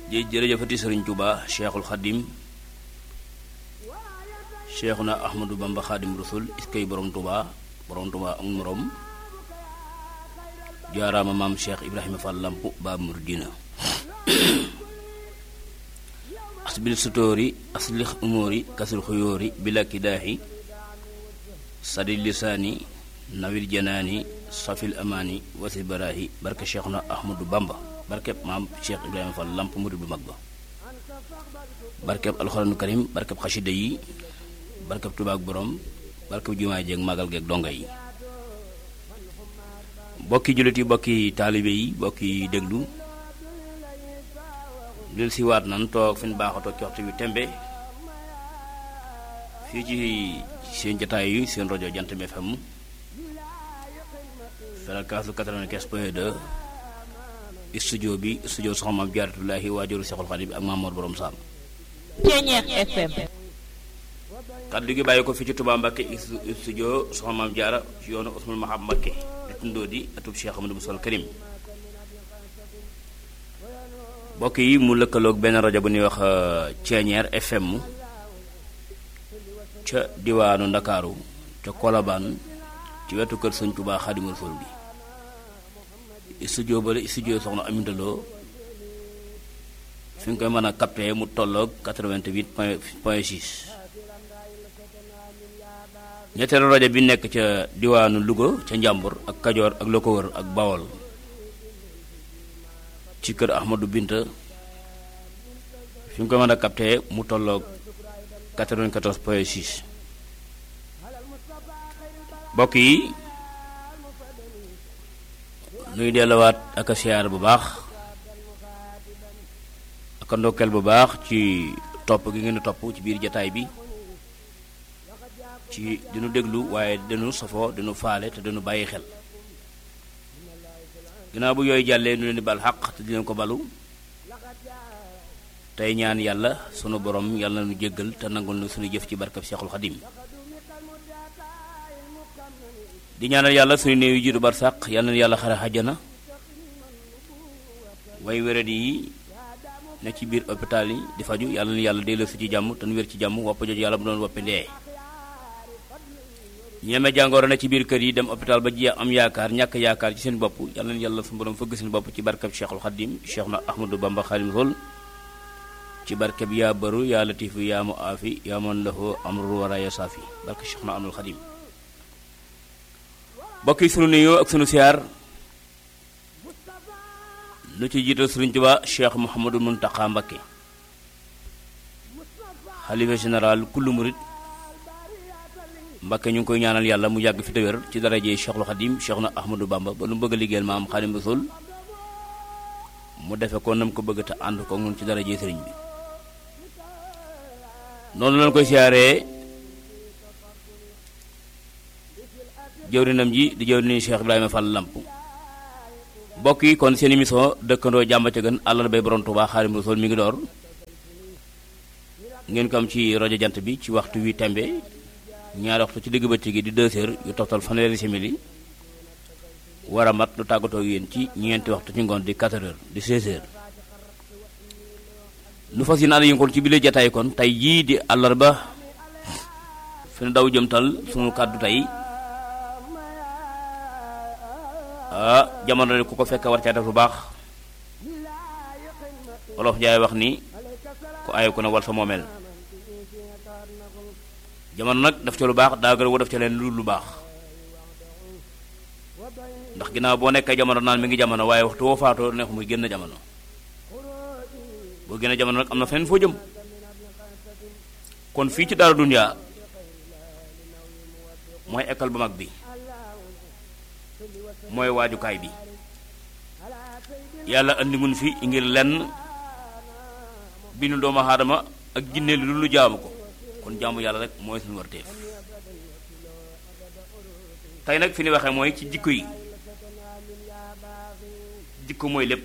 jë jërëjëfati sëriñ Tuuba cheikhul xadim cheikhuna ahmadou bamba xadim rasul iskay borom Tuuba borom Tuuba ak morom jaaraama maam cheikh ibrahima fall lamp baab muridina asbil sutóori aslix umóori kasul xuyóori bilakki daaxi sadi lisaani nawil janaani safil amaani wasi baraahi barke cheikhuna ahmadou bamba barkeb maam cheikh ibrahima fall lamp murid bu mag ba barkeb alxuraanu karim barkeb xasida yi barkeb tubaak borom barkeb jumaay jeeg magal geeg donga yi bokki jullit yi bokki taalibe yi bokki déglu lil si waat nan toog fi ñu baaxatoo ci waxtu wi tembe fii ci seen jataay yi seen rajo Jant bi FM fréquence 95 point 2 studio bi studio soxna Maam Jaaratullaahi waajuru Seexul Xadiim bi ak Mamoor Borom Saam Ceeñeex FM kaddu gi bàyyi ko fii ci Touba Mbakke studio soxna Maam Jaara ci yoonu Usmul Mahab Mbakke di tundoo di atub Cheikh Amadou Boussol Karim mbokk yi mu lëkkaloog benn rajo bu ñuy wax Ceeñeer FM ca diwaanu Ndakaaru ca Kolobaan ci wetu kër Sëñ Touba Xaadimu Rasuul bi studio ba studio soxna Aminta Lo fi nga koy mën a capté mu tolloog 88 point point 6 ñetteelu rajo bi nekk ca diwaanu Louga ca Njàmbur ak Kajoor ak la ko wër ak Bawol ci kër Ahmadou Binta fi nga koy mën a capté mu tolloog 94 point 6 mbokk yi nuy delluwaat ak a siyaar bu baax ak a ndokkeel bu baax ci topp gi ngeen di topp ci biir jataay bi ci dinu déglu waaye dinu safoo dinu faale te dinu bàyyi xel ginnaaw bu yooyu jàllee nu leen di bal xaq te dinañ ko balu tey ñaan yàlla sunu borom yàlla nu jéggal te nangul nu suñu jëf ci barkab Seexul Xadim di ñaanal yàlla suñu néew yi jiitu barsàq yàlla na yàlla xare xajjana way wérat yi ne ci biir hôpital yi di faju yàlla na yàlla delloo si ci jàmm te nu wér ci jàmm wopp jooju yàlla bu doon woppi ndee ñeme jàngoro ne ci biir kër yi dem hôpital ba ji am yaakaar ñàkk yaakaar ci seen bopp yàlla na yàlla su borom fëgg seen bopp ci barkab Cheikhul Khadim Cheikh na Ahmadou Bamba Khadim Rasul ci barkab yaa baru yaa latifu yaa mu aafi yaa man lahu amru wara ya saafi barke Cheikh na Ahmadul Khadim bokk yi sunu nuyoo ak sunu siyaar lu ci jiital Sëriñ Tuubaa Cheikh Mouhamadou Mountakha Mbacké xalifa général kullu murit Mbacké ñu ngi koy ñaanal yàlla mu yàgg fi te wér ci darajee Cheikhul Khadim Cheikh na Ahmadou Bamba ba lu mu bëgg a liggéeyal maam Xadim Rasul mu defe ko nam ko bëgg te ànd ko nun ci darajee sëriñ bi noonu lañ koy siyaaree jëwrinam ji di jëwriñu Cheikh Ibrahima Fall Lamp mbokk yi kon seen émission dëkkandoo jàmm ca gën àllal bay borom Touba Xaadimu Rasuul mi ngi door ngeen ko am ci rajo jant bi ci waxtu wi tembe ñaari waxtu ci digg bëccëg gi di deux heures yu toftal fanweeri simili war a mat lu tàggatoo yéen ci ñeenti waxtu ci ngoon di 4 heures di 16 heures nu fas yéene ànd yi kon ci bile jataay kon tey jii di àllarba fi nu daw jëmtal sunu kàddu tey ah jamono de ku ko fekk war caa def lu baax wolof jaay wax ni ku aye ku ne wal sa moomeel jamono nag def ca lu baax daa gën a def ca leen lu lu baax ndax ginnaaw boo nekkee jamono naan mi ngi jamono waaye waxtu woo faatoo neex muy génn jamono boo génn jamono nag am na feneen foo jëm kon fii ci Daara Dunya mooy école bu mag bi mooy waajukaay bi yàlla andi mun fi ngir lenn bi nu doomu aadama ak jinne lu lu jaamu ko kon jaamu yàlla rek mooy suñu warteef tey nag fi ni waxee mooy ci jikko yi jikko mooy lépp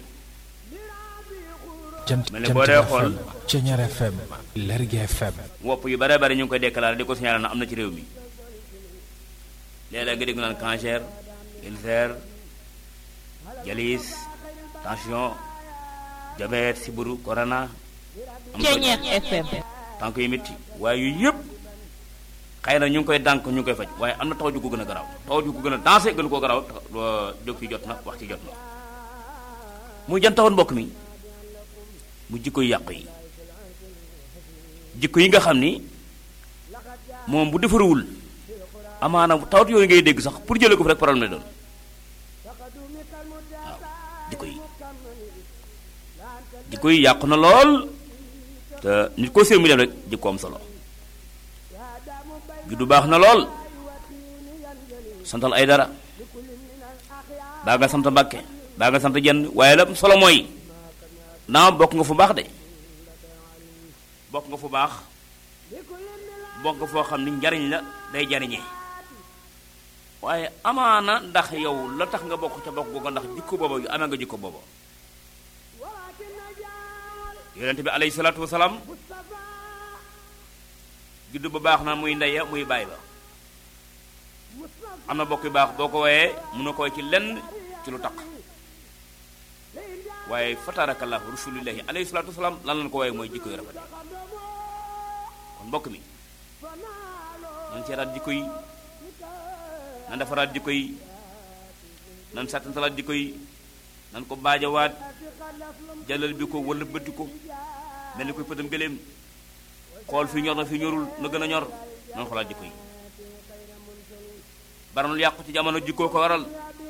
jant mel ne boo dee xool Ceeñeer FM Lergui FM wopp yu bare bare ñu ngi koy déclaré di ko signalé na am na ci réew mi léeg-léeg nga dégg naan cancer ulcère dialyse tension jabeet siburu corona am Ceñeex FM tànk yu métti waaye yooyu yëpp xëy na ñu ngi koy dànk ñu ngi koy faj waaye am na taw ju ko gën a garaaw taw ju ko gën a dansé gën koo garaaw jóg ci jot na wax ci jot na muy jan tawoon mbokk mi mu jikko yu yàqu yi jikko yi nga xam ni moom bu defaruwul amaana tawat yooyu ngay dégg sax pour jëlee ko fi rek problème la doon waaw jikko yi jikko yi yàqu na lool te nit koo séen mu def rek jikko am solo juddu baax na lool santal ay dara baa nga sant mbàkke baa nga sant jenn waaye la solo mooy naa bokk nga fu baax de bokk nga fu baax bokk nga foo xam ni njariñ la day jariñee waaye amaana ndax yow la tax nga bokk ca bokk googu ndax jikko booba yu amee nga jikko booba yonent bi alayhi salaatu wasalaam juddu ba baax na muy ndeya muy baay ba am na bokk yu baax boo ko woyee mun na koy ci lenn ci lu taq waaye fatarakallahu rasulillahi alayhi salaatu wasalaam lan lañ ko woyee mooy jikko yu rafet kon mbokk mi nan seetaat jikko yi nan defaraat jikko yi nan sàttantalaat jikko yi nan ko baajawaat jàllal bi ko wala bëtti ko mel ni koy pëtam gëléem xool fi ñor na fi ñorul na gën a ñor nan xoolaat jikko yi baranul yàqu ci jamono jikkoo ko waral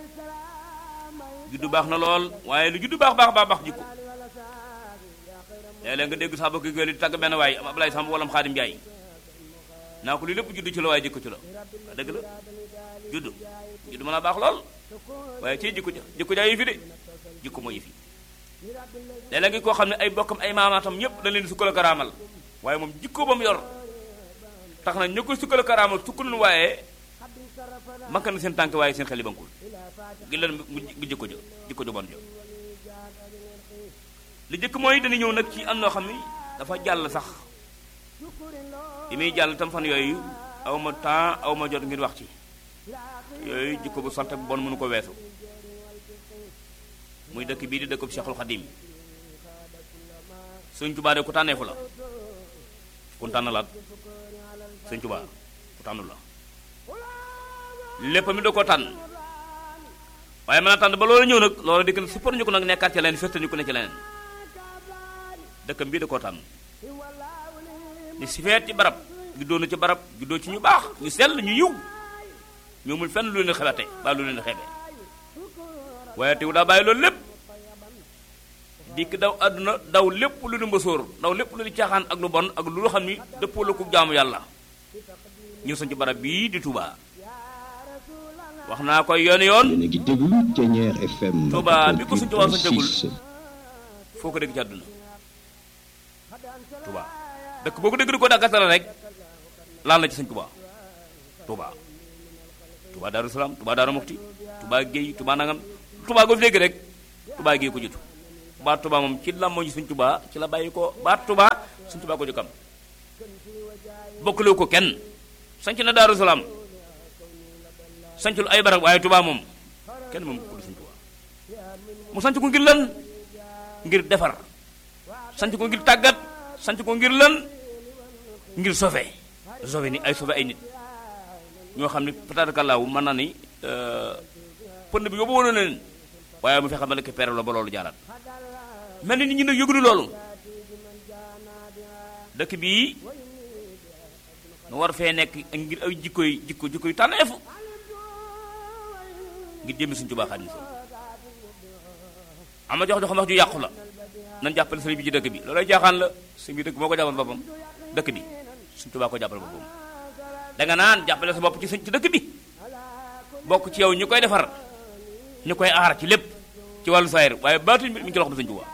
juddu baax na lool waaye lu juddu baax baax baax baax jikko léeg-léeg nga dégg sax ba gël di tàgg benn waay am Ablaye Samb wala Xaadim Njaay naa ko lii lépp juddu ci la waaye jikko ci la waa dëgg la juddu juddu mën a baax lool waaye ci jikko ja jikko jaa yi fi de jikko moo yi fi léeg-léeg ngi koo xam ne ay bokkam ay maamaatam ñëpp dañ leen sukkal karaamal waaye moom jikko ba mu yor tax na ñu koy sukkal karaamal sukkal nu waaye manka na seen tànk waaye seen xel yi bankul gi leen mu jikko jo jikko jo bon jo li jëkk mooy dañu ñëw nag ci am noo xam ni dafa jàll sax li muy jàll tam fan yooyu aw ma temps aw ma jot ngir wax ci yooyu jikko bu sant bu bon mënu ko weesu muy dëkk bii di dëkkub Cheikhul Khadim Sëñ Tuubaa de ku tànneefu la ku tànn la Sëñ Tuubaa ku tànnu la lépp mi da ko tànn waaye mën a tànn ba loolu ñëw nag loolu dikk na suppar ñu ko nag nekkaat ci leneen festa ñu ko ne ci leneen dëkkam bii da koo tànn ni si feet ci barab juddoo na ci barab juddoo ci ñu baax ñu sell ñu yiw ñoomul fenn lu leen xebate ba lu leen xebe waaye tew daa bàyyi loolu lépp dikk daw àdduna daw lépp lu di mbasóor daw lépp lu di caaxaan ak lu bon ak lu xam ni dëppoo la ko jaamu yàlla ñëw sañ ci barab bii di Touba wax naa koy yoon yoon yéen a ngi déglu Thiéniere FM Touba bi ko suñ Touba sa dégul 88.6 foo ko dégg ci àdduna Touba dëkk boo ko dégg di ko dàggatale rek laal na ci sëñ Touba Touba Touba Daaru Salaam Touba Daaru Muxti Touba Géey Touba nangam Touba goo fi dégg rek Touba Géey ko jiitu baat Touba moom ci làmmoo ñu sëñ Touba ci la bàyyi ko baat Touba sëñ Touba ko jëkkam bokkalewu ko kenn sanc na Daaru Salaam sancul ay barab waaye Touba moom kenn moom ko du sëñ Touba mu sanc ko ngir lan ngir defar sanc ko ngir tàggat sanc ko ngir lan ngir sauver sauver ni ay sauver ay nit ñoo xam ne peut-être que laaw mën naa ni pënd bi yóbbu woon na leen waaye mu fexe ba nekk pere la ba loolu jaaraat mel ni nit ñi nag yëgunu loolu dëkk bii nu war fee nekk ngir ay jikkoy jikko jikkoy tànneefu ngir jëmmi suñu Tuubaa Xaadimu Rasuul ama jox jox wax ju yàqu la nan jàppale sëriñ bi ci dëkk bi loolay jaaxaan la sëriñ bi dëkk moo ko jàppal boppam dëkk bi suñu Tuubaa ko jàppal boppam danga naan jàppale sa bopp ci sëñ ci dëkk bi bokk ci yow ñu koy defar ñu koy aar ci lépp ci wàllu saayir waaye baatuñ mi ngi ci loxo bi sëñ Tuubaa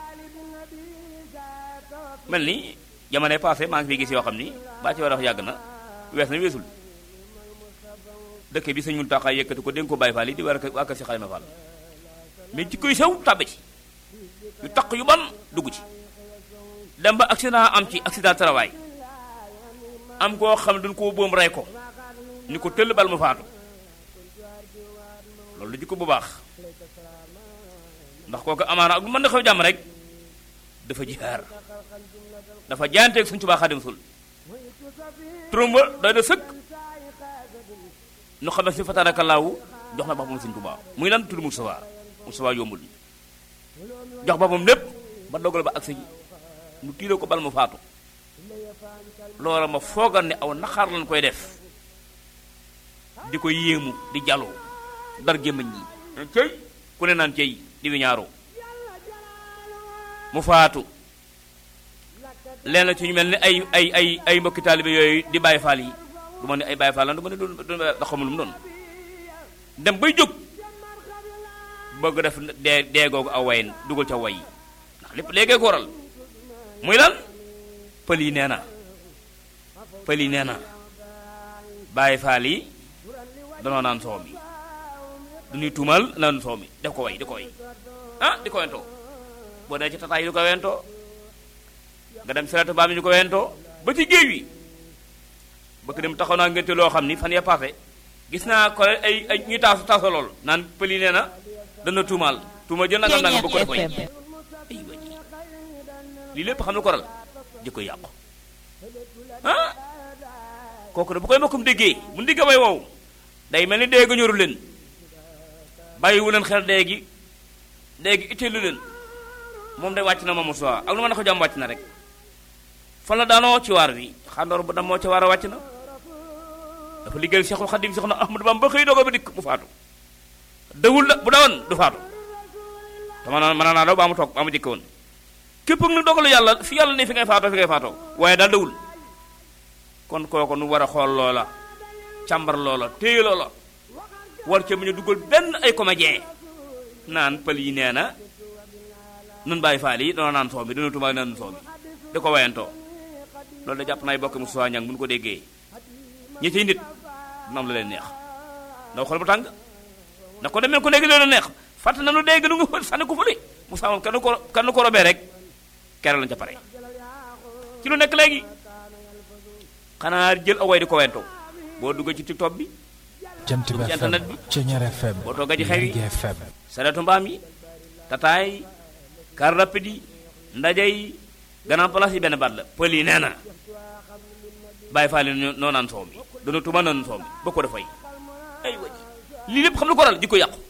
mel ni jamono passé maa ngi fi gis yoo xam ni baa ci war a wax yàgg na wees na weesul dëkk bi sëñ Muntaxa yëkkati ko dénk ko Baay Faal yi di war a waa kër si Xalima Fall mais ci koy sew tàbbe ci yu taq yu ban dugg ci dem ba accident am ci accident travail am koo xam ne dañ koo boom rey ko ni ko tëll bal mu faatu loolu jikko bu baax ndax kooku amaana ak lu mën na xew jàmm rek dafa jihaar dafa jaanteeg suñ Tuubaa Xaadim Rasul turam ba doy na sëkk nu xam ne si fatarakallaahu jox na boppam suñ Tuubaa muy lan tudd Mustafa Mustafa yombul jox boppam lépp ba dogal ba agsi mu tiiroo ko bal mu faatu loola ma foogal ne aw naxaar lañ koy def di ko yéemu di jaloo dar gémmañ yi cëy ku ne naan cëy di wi ñaaroo mu faatu leen ci ñu mel ni ay ay ay ay mbokki taalibe yooyu di bàyyi faal yi du ma ne ay bàyyi faal lan du ma ne doon da xamul lu mu doon dem bay jóg bëgg def dee dee googu aw wayin dugal ca way yi ndax lépp léegee ko waral muy lan pël yi nee na pël yi nee na bàyyi faal yi danoo naan soow mi du ñuy tuumal naan soow mi def ko way di ko way ah di ko wentoo boo dee ci tataay yi di ko wentoo nga dem seratu baam yi di ko wentoo ba ci géej wi bëgg dem taxaw naa ngénte loo xam ni fan ya passé gis naa ko ay ay ñuy taasu taasu lool naan pël yi nee na dana tuumaal tuuma jël nangam nangam bëgg ko def way FM ay wa ji lii lépp xam lu ko ral jikko yàqu ah kooku de bu koy mbokkum déggee bu ndigga way wow day mel ni dégg ñoru leen bàyyiwu leen xel déegi déegi itteelu leen moom day wàcc na ma mosuwa ak lu ma ne ko jàmm wàcc na rek fan la daanoo ci waar wi xandoor bu damoo ci waar a wàcc na dafa liggéeyal Seexul Xadim Seex na Ahmadu Bamba ba xëy dogo ba dikk mu faatu dawul la bu dawoon du faatu dama naa mën naa daw baa mu toog baa mu jëkke woon képp ak nu dogalu yàlla fi yàlla ne fi ngay faatoo fi ngay faatoo waaye daal dawul kon kooku nu war a xool loola càmbar loola téye loola war ca mu ñu dugal benn ay comédien naan pël yi nee na nun bàyyi faal yi dana naan soow mi dana tubaab naan soow mi di ko wayantoo loolu da jàpp naay bokk mu suwaa ñang bu ñu ko déggee ñi ciy nit dina am la leen neex ndaw xol bu tàng na ko demee ko léegi loolu neex fàtt na nu dégg nu nga sànni ko fële mu saamoon kenn ko kenn ko robee rek kere lañ ca pare ci lu nekk léegi xanaa jël away di ko wentoo boo duggee ci tiktok bi jant bi ci FM internet bi. Ceñeer FM boo toogee ci xew yi. Lergui FM saretu mbaam yi tataay yi car rapide yi ndaje yi grand place yi benn baat la pël yi nee na bàyyi faa leen ñoo- noo naan soow mi dana tuma naan soow mi ba ko dafay ay waji lii lépp xam lu ko waral jikko yàqu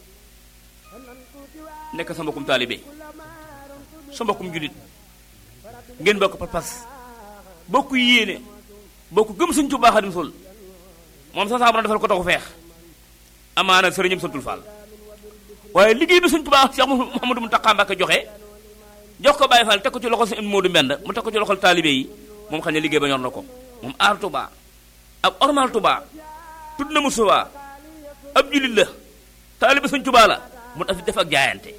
nekk sa mbokkum taalibe sa mbokkum julit ngeen bokk pas-pas bokk yéene bokk gëm suñ Tuubaa Xaadimu Rasuul moom sa saabara defal ko taxu feex amaana sëriñam santul Fall waaye liggéey bi suñ Tuubaa Cheikh Mouhamadou Mountakha Mbacké joxe jox ko Baye Fall teg ko ci loxol sëñ Modou Mbend mu teg ko ci loxol taalibe yi moom xam ne liggéey ba ñor na ko moom aar Touba ak ormal Touba tudd na mu Touba ab julit la taalibe suñ Tuubaa la mu daf def ak jaayante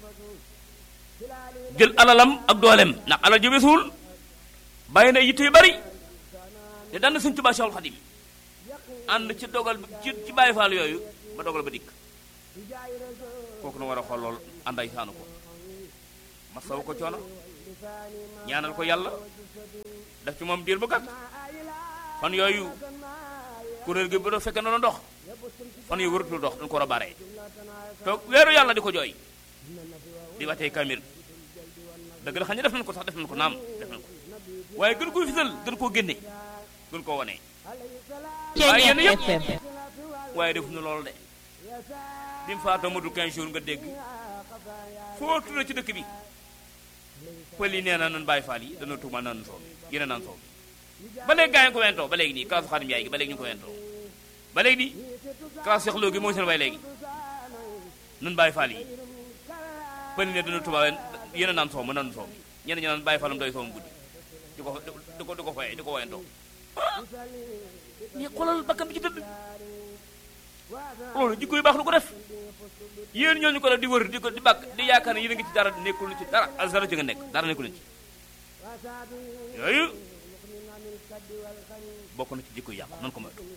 jël alalam ak dooleem ndax alal ji weesuwul bàyyi na yitte yu bari te daan na suñ Tuubaa Cheikhul Khadim ànd ci dogal bi ci ci Baye Fall yooyu ba dogal ba dikk kooku nu war a xool lool ànday saanu ko masawu ko coono ñaanal ko yàlla def ci moom diir bu gàtt fan yooyu kuréel gi bu doon fekkee noonu dox fan yooyu wëratul dox dañ ko war a bare toog weeru yàlla di ko jooy di watee kamil dëgg la xam ne def nañ ko sax def nañ ko naam def nañ ko waaye gën koo fisal gën koo génne gën koo wane waaye yéen Ceñeer yëpp FM waaye defuñu loolu de bi mu faatoo matul 15 jours nga dégg foo tudd ci dëkk bi pël yi nee na nan bàyyi faal yi dana tuumal naan soow mi yéen a naan soow mi ba léegi gaa yi ko wentoo ba léegi nii kaasu xaadim yaay gi ba léegi ñu ko wentoo ba léegi nii kaasu seexloo gi mooy seen way léegi nan bàyyi faal yi pël yi ne dana tuumal yéen a naan soow ma naan soow mi ñenn ñi naan bàyyi faalam doy soow mu guddi di ko di ko di ko foyee di ko wentoo ah mais xoolal bakkan bi ci tëdd loolu jikko yu baax lu ko def yéen ñooñu ko def di wër di ko di bàkk di yaakaar ne yéen a ngi ci dara nekkul ci dara azara ci nga nekk dara nekkul ci yooyu bokk na ci jikko yu yàqu nan ko moytu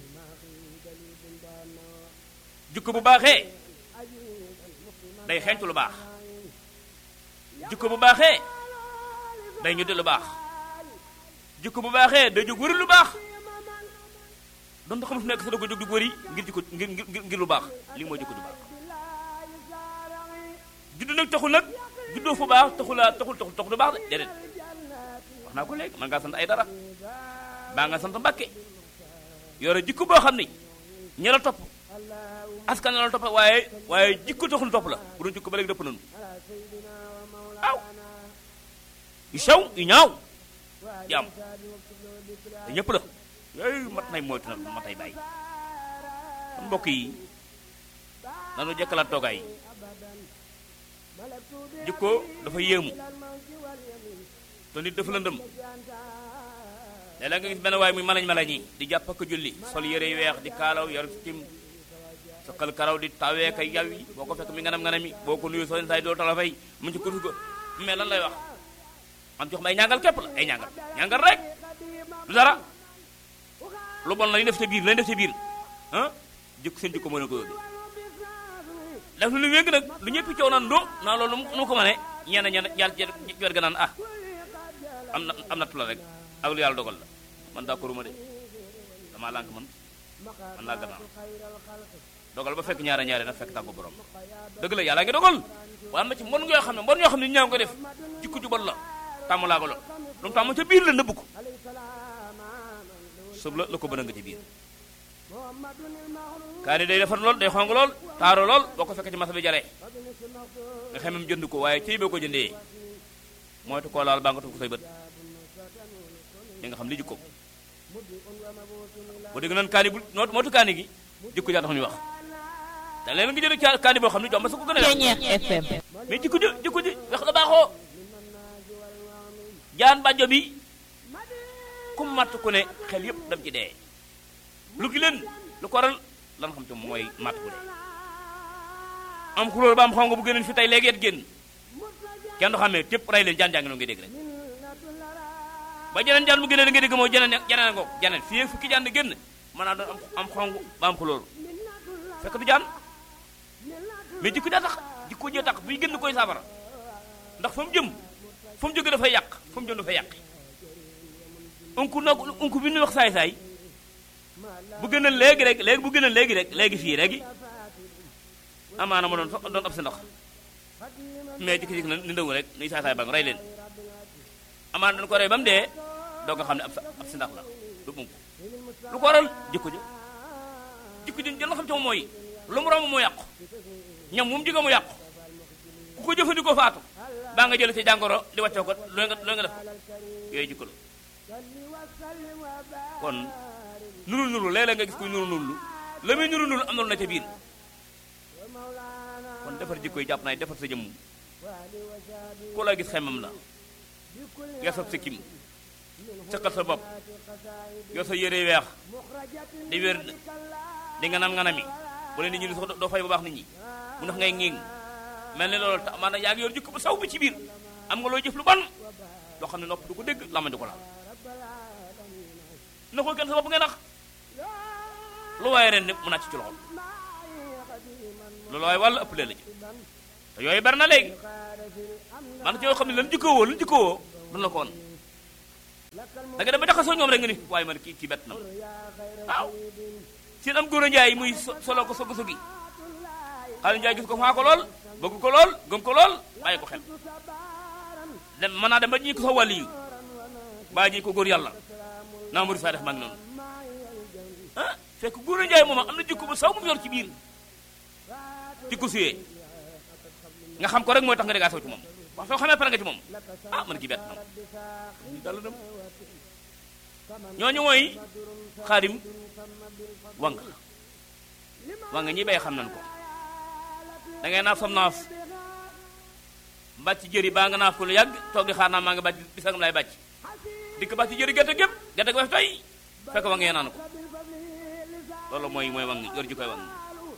jikko bu baaxee day xeeñtu lu baax jikko bu baaxee day ñu di lu baax jikko bu baaxee day jóg wëri lu baax doon ta xam fu nekk sa da ko jóg di wëri ngir jikko ngir ngir ngir lu baax lii mooy jikko ju baax judd nag taxul nag juddoo fu baax taxulaa taxul taxul taxul du baax de déedéet wax naa ko léegi man ngaa sant ay dara baa nga sant mbàkke yore jikko boo xam ni ñi la topp askan la topp waaye waaye jikko taxul topp la bu doon jikko ba léegi dëpp nañu aw yu sew yu ñaaw jaam te ñëpp la yooyu mat nay moytu nag mat nay bàyyi kon mbokk yi nanu jëkkalaat toogaay jikko dafa yéemu te nit dafa lëndëm léeg-léeg nga gis benn waay muy malañ malañ yi di jàpp ak julli sol yére yu weex di kaalaw yor tim saqal karaw di tawee kay yaw yi boo ko fekk mi nganam nganam yi boo ko nuyu soo saay doo tala fay mu ci kurus ko mais lan lay wax am jox ma ay ñàngal képp la ay ñàngal ñàngal rek du dara lu bon lañu def sa biir lañu def sa biir ah jikko seen jikko moo leen ko yóbbee def lu wéng nag lu ñëpp coow naan do naa loolu nu mu ko mënee ñenn ñenn yàlla ci wér ga naan ah am na am nattu la rek ak lu yàlla dogal la man d'accord ma de damaa lànk man man laa gannaaw dogal ba fekk ñaare ñaare nag fekk tàggu borom dëgg la yàlla ngi dogal waaye am na ci mbon ngoo xam ne mbon ñoo xam ne ñaaw ko def jikko ju bon la tàmm laa ko lool lu mu tàmm ca biir la nëbb ko sëb la la ko bëna nga ci biir kaani day defar lool day xong lool taaro lool boo ko fekk ci masa bi jaree nga xamem jënd ko waaye cey boo ko jëndee moytu koo laal baa nga tuf ko say bët di nga xam li jikko bu dégg nan kaani bu mootu kaani gi jikko jaa tax ñuy wax te leen nga jënd ca kaani boo xam ne jomba sa ko gën a Ceñeex FM mais jikko ji jikko ji wax la baaxoo jaan bàjjo bi ku matt ku ne xel yëpp dem ci dee lu gi leen lu ko waral lan xam te mooy matt ku dee am xulóor ba am xongo bu génnoon fi tey léegi et génn kenn du xamee tépp rey leen jaan jaa ngi noonu ngay dégg rek ba jeneen jaan bu génnee da ngay dégg mooy jeneen jeneen ngoog jeneen fii fukki jaan di génn mën naa doon am am xong ba am xulóor fekk du jaan mais jikko jaa tax jikko jee tax buy génn koy saafara ndax fa mu jëm fa mu jóge dafay yàq fa mu jëm dafay yàq unku nag unku bi ñu wax saay-saay bu gën a léegi rek léegi bu gën a léegi rek léegi fii léegi amaana ma doon doon ab si ndox mais jikki-jikki na ni ndaw rek ni saay-saay ba nga rey leen amaana dañu ko rey ba mu dee doo nga xam ne ab ab si ndax la du unku lu ko waral jikko ji jikko ji jël nga xam ci moom mooy lu mu romb mu yàqu ñam mu jóge mu yàqu ku ko jëfandikoo faatu baa nga jël ci jàngoro di wàccoo ko looy nga looy nga def yooyu jikko la kon nuru nuru léeg-léeg nga gis kuy nuru nuru la muy nuru nuru am na lu na ca biir kon defar jikko yi jàpp naa defar sa jëmm ku la gis xemam la yor sa sikkim sëqal sa bopp yor sa yére weex di wér di nga nam nga nami bu leen nit ñi sax doo fay bu baax nit ñi mu ndax ngay ngiing mel ni loolu tax maanaam yaa ngi yor jikko bu saw bi ci biir am nga loo jëf lu ban loo xam ne nopp du ko dégg lama du ko laal na ko kenn sa bopp ngay nax lu waaye ren mu nàcc ci loxo loolu waaye wàllu ëpp lee la ji te yooyu bari na léegi man ci yoo xam ne lan jikkoo woo lan jikkoo woo dun la ko woon da nga dem ba jaxasoo ñoom rek nga ni waaye man kii kii bett na ma waaw seen am góor a njaay muy solo ko sogi sogi xaalis njaay gis ko faa ko lool bëgg ko lool gëm ko lool bàyyi ko xel dem mën naa dem ba ñi ko sax wàlli yu bàyyi ñi ko góor yàlla naa mari saa def maa ngi noonu ah fekk góor a njaay moom am na jikko bu saw mu yor ci biir jikko suyee nga xam ko rek mooy tax nga déggaa saw ci moom wax soo xamee pare nga ci moom ah man ki bett na ma dal dem ñooñu mooy xaadim wang wang ñi bay xam nañ ko da ngay naaf sam naaf bàcc jëri baa nga naaf ko lu yàgg toog di xaar naa maa nga bàcc bisagam lay bàcc dikk bàcc jëri gerte gépp gerte ko wef toy fekk wang yee naan ko loolu mooy mooy wang yor ji koy wang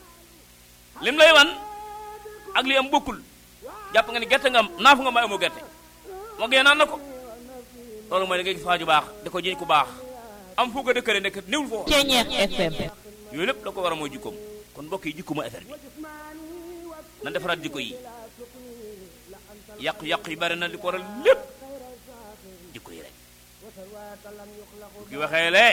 lim lay wan ak li am bokkul jàpp nga ni gerte nga am naaf nga may amoo gerte wang yee naan na ko loolu mooy da ngay gis waaju baax da ko jiñ ku baax am foo ko dëkkale nekk néewul foofu Ceñeex FM yooyu lépp la ko war a mooy jikkoom kon mbokk yi jikko mooy affaire bi na defaraat jikko yi yàqu-yàqu yi bari na di ko waral lépp jikko yi rek bu ki waxee lee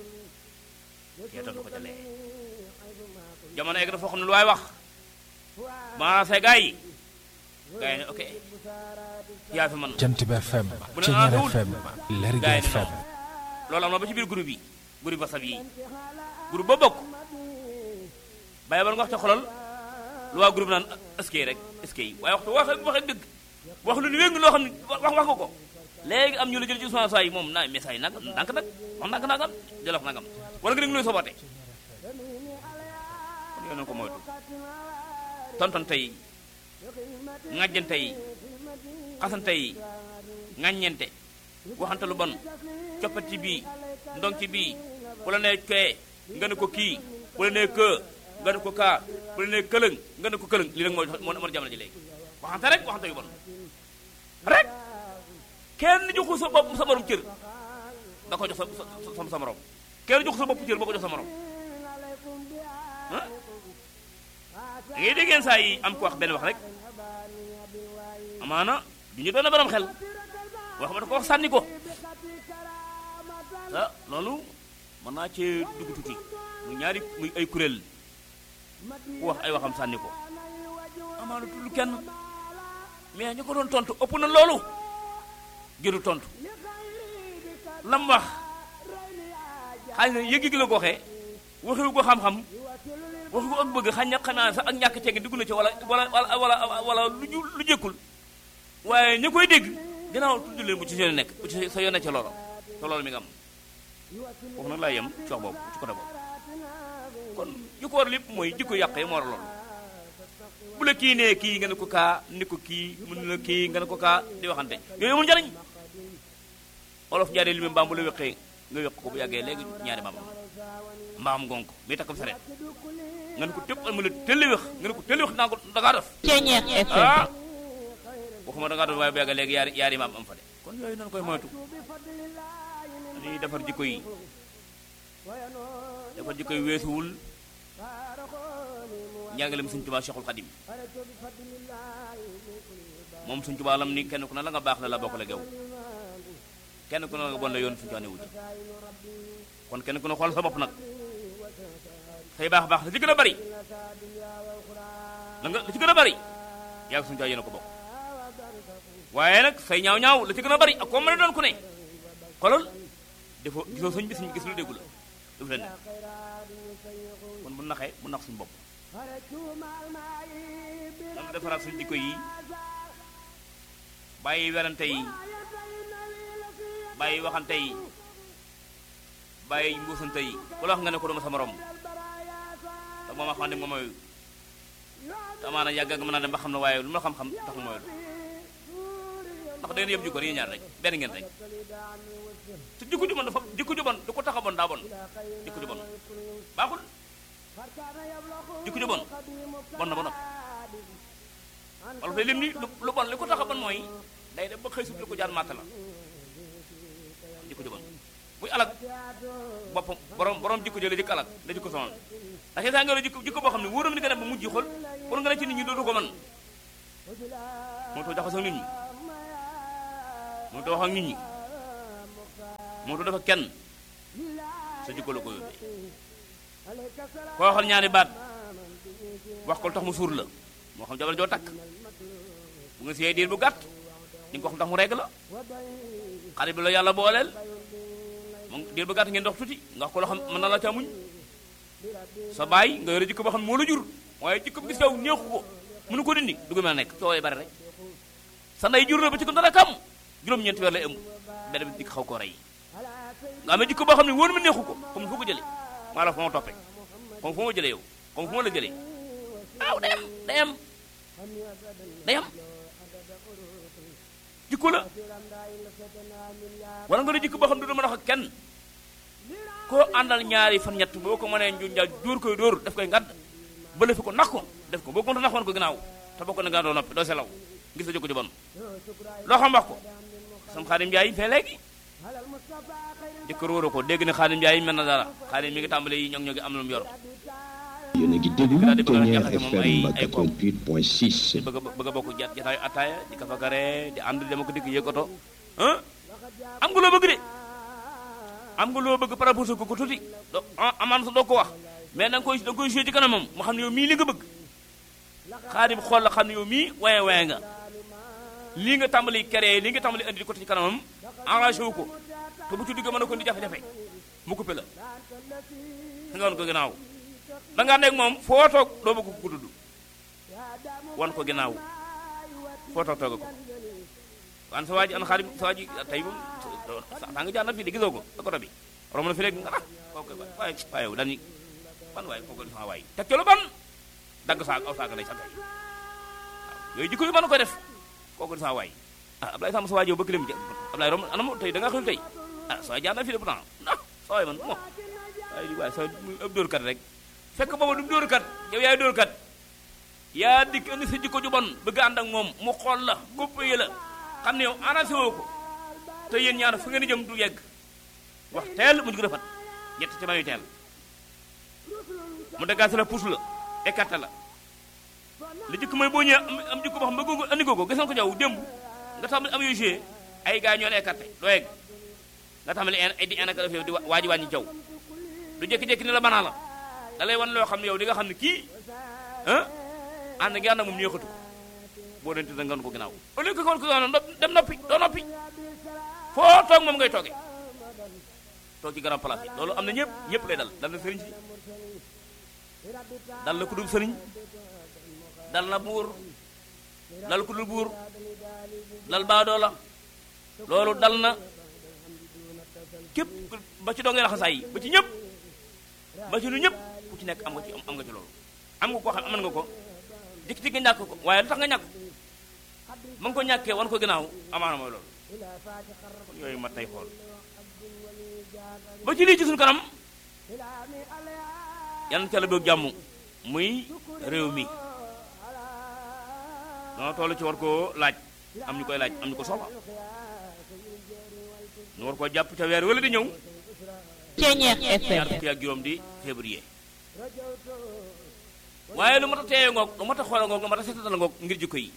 yeetal ko ca lee jamono egg na foo xam ne lu waay wax maase gaa yi gaa yi ne ok yaa fi man Jant bi FM Bu ne Ceñeer ah, wul. FM Lergui gaa yi ne FM non loolu am na ba ci biir groupe yi groupe WhatsApp yi groupe ba bokk bàyyi bal nga wax te xolal lu waa groupe naan est-ce que rek est-ce que waaye waxtu wax wax dëgg wax lu ni wéng loo xam ne wax wax nga ko léegi am ñu la jël ci Ousmane Sow yi moom naa message nag ndànk nag wax ndànk nagam jël wax nagam wala nga dégg lu sobote kon yow nañu ko moytu tontante yi ŋàjjante yi xasante yi ŋàññente waxante lu bon coppati bii ndonki bii bu la nee kee nga ne ko kii bu la nee kë nga ne ko kaa bu la nee këlëng nga ne ko këlëng lii rek moo moo moo jamono ji léegi waxante rek waxante yu bon rek kenn joxu sa bopp sa morom cër nga ko jox sa sa sa morom kenn joxu sa bopp cër boo ko jox sa morom ah da ngay déggeen saa yi am ko wax benn wax rek amaana du ñu doon borom xel wax ba da ko wax sànni ko ah loolu mën naa cee dugg tuuti muy ñaari muy ay kuréel ku wax ay waxam sànni ko amaana tudd kenn mais ñu ko doon tontu ëpp na loolu jëru tontu lam wax xëy na yëg-yëg la ko waxee waxiwu ko xam-xam waxu ko ak bëgg xañ na xanaa sax ak ñàkk ceegi dugg na ci wala wala wala wala lu ju lu jëkkul waaye ña koy dégg ginnaaw tudd leen bu ci seen nekk bu ci sa yoon ci loolu te loolu mi nga am foofu nag laa yem ci wax boobu ci côté boobu kon li ko war lépp mooy jikko yàq yi moo war a loolu bu la kii nee kii nga ne ko kaa ni ko kii mun na kii nga ne ko kaa di waxante yooyu amul njariñ olof njaaree li mu mbaam bu la wéqee nga wéq ko bu yàggee léegi ñaari mbaam mbaam gonk bi takk sareet nga ne ko tëpp mu la tëlli wéx nga ne ko tëlli wéx naa ko da ngaa def Ceñeer FM ah waxuma da ngaa def waaye bu yàggee léegi yaari yaari mbaam am fa de kon yooyu nañu koy moytu dañuy defar jikko yi defar jikko yi weesuwul njàngaleem Sëñ Tuubaa Cheikhul Xadim moom Sëñ Tuubaa lam ni kenn ku ne la nga baax la la bokk la gew kenn ku ne la nga bon la yoon Sëñ Tuubaa ne wuti kon kenn ku ne xool sa bopp nag say baax baax la ci gën a bari la nga la ci gën a bari yaa ngi Sëñ Tuubaa yéen a ko bokk waaye nag say ñaaw ñaaw la ci gën a bari ak koo mën a doon ku ne xoolal defoo gisoo sëñ bi sëñ gis lu déggu la daf leen ne kon bu naxee bu nax suñu bopp nan defaraat suñu jikko yi bàyyi werante yi bàyyi waxante yi bàyyi mbuusante yi ku la wax nga ne ko duma sa morom te moom a xam ne moom mooy te amaana yàgg nga mën naa dem ba xam ne waaye lu ma xam-xam tax mooy lu ndax da ngeen yëpp jikko yi ñaar rek benn ngeen rek te jikko ju bon dafa jikko ju bon du ko tax a bon daa bon jikko ju bon baaxul jikko ju bon bon na ba noppi wala fay lim ni lu lu bon li ko tax a bon mooy day dem ba xëy sut li ko jaan màtt la jikko ju bon muy alak boppam borom borom jikko jële jikko alak da jikko sonal ndax saa nga la jikko jikko boo xam ne wóoram ni nga dem ba mujj xool pour nga ne ci nit ñi dootu ko mën moo tax jaxasoo nit ñi moo tax wax ak nit ñi moo tax dafa kenn sa jikko la ko yóbbee koo waxal ñaari baat wax ko lu tax mu suur la moo xam jabar joo takk bu nga siyee diir bu gàtt di nga ko xam tax mu regg la xarit bi la yàlla booleel moom diir bu gàtt ngeen dox tuuti nga wax ko loo xam mën na la ca muñ sa baay nga yore jikko boo xam ne moo la jur waaye jikko bi gis yow neexu ko mënu ko dindi du mën a nekk coow yi bari rek sa ndey jur na ba ci ko dara kam juróom-ñeenti weer lay ëmb benn bi dikk xaw koo rey nga amee jikko boo xam ne wóor ma neexu ko comme fu ko jëlee maa la fa ma toppee comme fu ma jëlee yow comme fu ma la jëlee waaw day am day am day am jikko la wala nga ne jikko boo xam ne du mën a wax ak kenn koo àndal ñaari fan ñett boo ko mënee nju njaal dóor koy dóor def koy ngadd bële fi ko nax ko def ko boo ko nax woon ko ginnaaw te boo ko ne nga doo noppi doo selaw gis sa jikko ju bon loo xam wax ko sam xaadim njaay fee léegi jëkkër wóoru ko dégg ne xaadim njaay mel na dara xaadim mi ngi tàmbale yi ñoŋ ñoŋi am lu mu yor yéen a ngi déglu Daal di bëgg a Ceñeer jaxase moom ay- FM ay koom. 88.6 bëgg a bëgg a bokk jat jataayu attaaya di ka fa gare di ànd dama ko dikk yëg oto ah am nga loo bëgg de am nga loo bëgg par rapport ko ko tuuti do ah amaan sa doo ko wax mais da nga koy da nga koy joué ci kanamam mu xam ne yow mii li nga bëgg xaadim xool la xam ne yow mii waye waye nga lii nga tàmbali créé lii nga tàmbali andi ko ci kanamam arrangé wu ko te bu ci dugg mën na ko di jafe-jafe mu coupé la nga wan ko ginnaaw da nga nekk moom foo toog doo bëgg ko dudd wan ko ginnaaw foo toog tooga ko wan sa waa ji an xaadim sa waa ji tey moom saa nga jaar na fii de gisoo ko ak oto bi romb na fi léegi nga ah kooku waaye waaye yow dañuy ban waaye kooku sama waay teg ci lu ban dagg saak aw saak lay sakkay waaw yooyu jikko yu mën ko def kooku sama waay ah Ablaye Samb sa waa ji yow bëgg leen Ablaye romb anam tey da nga xëy tey ah sa waay jaar na fii de pourtant ah sa waay man mo waaye di waaye sa ëpp dóorkat rek fekk booba du dóorkat yow yaay dóorkat yaa dikk indi sa jikko ju bon bëgg ànd ak moom mu xool la góppee la xam ne yow arrangé woo ko te yéen ñaar fu ngeen di jëm du yegg wax teel mu jug rafet ñett ci mayu teel mu dagaase la puus la écarté la li jikko mooy boo ñëwee am am jikko boo xam ne bëgg andi ko ko gis nga ko jaw démb nga tàmbali am yooyu joué ay gars ñoo la écarté doo yegg nga tàmbali ay di en yow di waaji wàññi jaw du jékki-jékki ne la banaa la da lay wan loo xam ne yow di nga xam ne kii ah ànd ngi ànd ak moom ñeexatu ko boo dente da nga ko ginnaaw au lieu que kon ko dem noppi doo noppi foo toog moom ngay toogee toog ci grand place yi loolu am na ñëpp ñëpp lay dal dal na sëriñ si dal na ku dul sëriñ dal na buur dal ku dul buur dal baadoo la loolu dal na képp ba ci doo ngay laxasaay yi ba ci ñëpp ba ci lu ñëpp ku ci nekk am nga ci am nga ci loolu am nga koo xam aman nga ko dikk-dikk nga ñàkk ko waaye lu tax nga ñàkk ma nga ko ñàkkee wan ko ginnaaw amaana mooy loolu kon yooyu mat nay xool ba ci lii ci suñu kanam yal na ca la boog jàmm muy réew mi dana toll ci war koo laaj am ñu koy laaj am ñu ko soxla ñu war koo jàpp ca weer wala di ñëw Ceñeex ñaar FM fukki ak juróom di février waaye lu mat a teeye ngoog lu mat a xool ngoog lu mat a seetatal ngoog ngir jikko yi